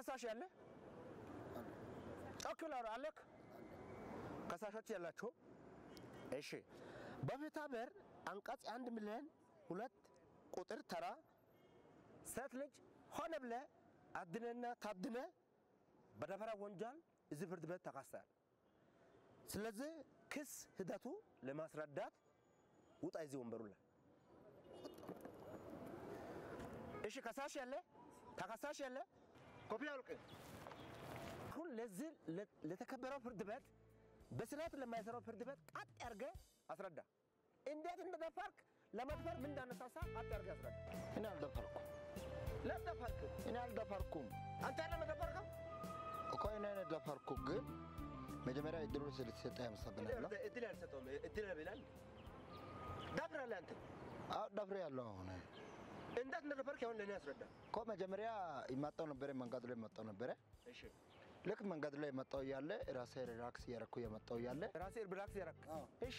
ተከሳሽ ያለ ጮክ ብለህ አውራ አለክ ከሳሾች ያላቸው እሺ በፍትሐ ብሔር አንቀጽ አንድ ሚሊዮን ሁለት ቁጥር ተራ ሴት ልጅ ሆነ ብለ አድነና ታድነ በደፈራ ወንጀል እዚህ ፍርድ ቤት ተካሰል። ስለዚህ ክስ ሂደቱ ለማስረዳት ውጣ እዚህ ወንበሩ ላይ። እሺ ከሳሽ ያለ ተከሳሽ ያለ ኮፒ አውልቅ። አሁን ለዚህ ለተከበረው ፍርድ ቤት በስርዓት ለማይሰራው ፍርድ ቤት ቀጥ አድርገ አስረዳ። እንዴት እንደደፈርክ ለመድፈር ምን እንዳነሳሳ ቀጥ አድርገ አስረዳ። እኔ አልደፈርኩም። ለደፈርክ እኔ አልደፈርኩም አንተ ለመደፈርከው እኮ እኔ ደፈርኩ፣ ግን መጀመሪያ እድሉ ስለተሰጠ ያመሰግናለሁ። እድል ያልሰጠውም እድል ይላል። ደፍራለህ አንተ አዎ ደፍሬ ያለሁ አሁን እንዴት እንደደፈርክ አሁን ለእኔ አስረዳ። እኮ መጀመሪያ ይመጣው ነበረ፣ መንገዱ ላይ መጣው ነበረ። እሺ ልክ መንገድ ላይ መጣው እያለ ራሴ ሪላክስ እያረኩ የመጣው እያለ ራሴ ብራክስ ያረክ አዎ። እሺ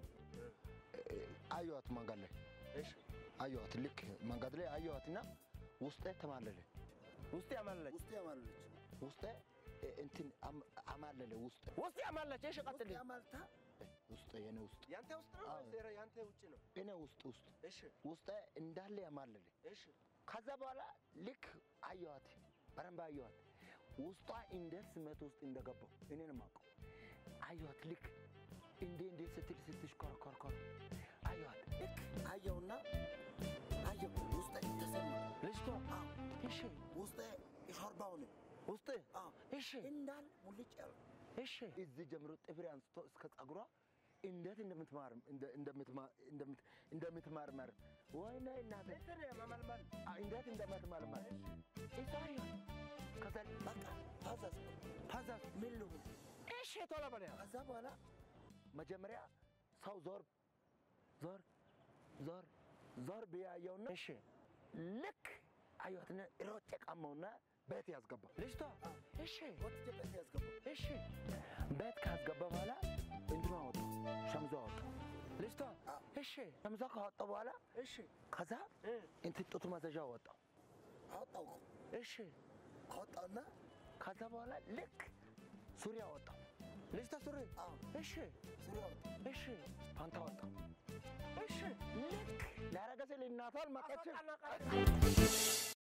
አየዋት መንገድ ላይ እሺ አየዋት። ልክ መንገድ ላይ አየዋትና ውስጤ ተማለለ። ውስጥ ያማለች ውስጤ ያማለች። ውስጤ እንትን አም- አማለለ። ውስጤ ውስጥ ያማለች። እሺ ቀጥል። ያማልታ ውስጤ የኔ ውስጥ ያንተ ውስጥ ነው አዎ። ወይስ ያንተ ውጭ ነው? እኔ ውስጥ ውስጥ እሺ ውስጤ እንዳለ ያማለለ። እሺ ከዛ በኋላ ልክ አየዋት፣ በደንብ አየዋት። ውስጧ እንዴት ስሜት ውስጥ እንደገባው እኔን ማውቀው አየዋት። ልክ እንዴ እንዴ ስትል ስትሽኮረኮርኮር አየዋት። ልክ አየውና አየው ውስጤ ተሰማ። ልጅቷ እሺ ውስጤ ሾርባው ነው ውስጥ እሺ እንዳል ሙልጭ ያለ እሺ እዚህ ጀምሮ ጥፍሬ አንስቶ እስከ ጸጉሯ እንዴት እንደምትማር እንደ- እንደምትማ- እንደምት- እንደምትማርመር ወይኔ እናቴ እንትን ማመልመል አ- እንዴት እንደምትማርመር እሷ አየዋት። ከዛ በቃ ታዘዝ ፓዛዝ ምን ልሁን? እሺ ቶሎ በለው ከዛ በኋላ መጀመሪያ ሰው ዞር ዞር ዞር ዞር ብያየውና እሺ ልክ አየዋትና ሮጬ ቀማውና ቤት ያስገባ ልጅቷ እሺ ወጥቼ ቤት ያስገባ እሺ ቤት ካስገባ በኋላ እንትኑ አወጣ ሸምዞ አወጣ ልጅቷ እሺ ሸምዞ ካወጣ በኋላ እሺ ከዛ እ እንትን ጡት ማዘዣ አወጣው አወጣው እሺ አወጣውና ከዛ በኋላ ልክ ሱሪ አወጣው ልጅቷ ሱሪ አዎ እሺ ሱሪ አወጣው እሺ ፓንታ አወጣው እሺ ልክ ላረገሰ ልናቷል መቀችል አስወጣና ቀረ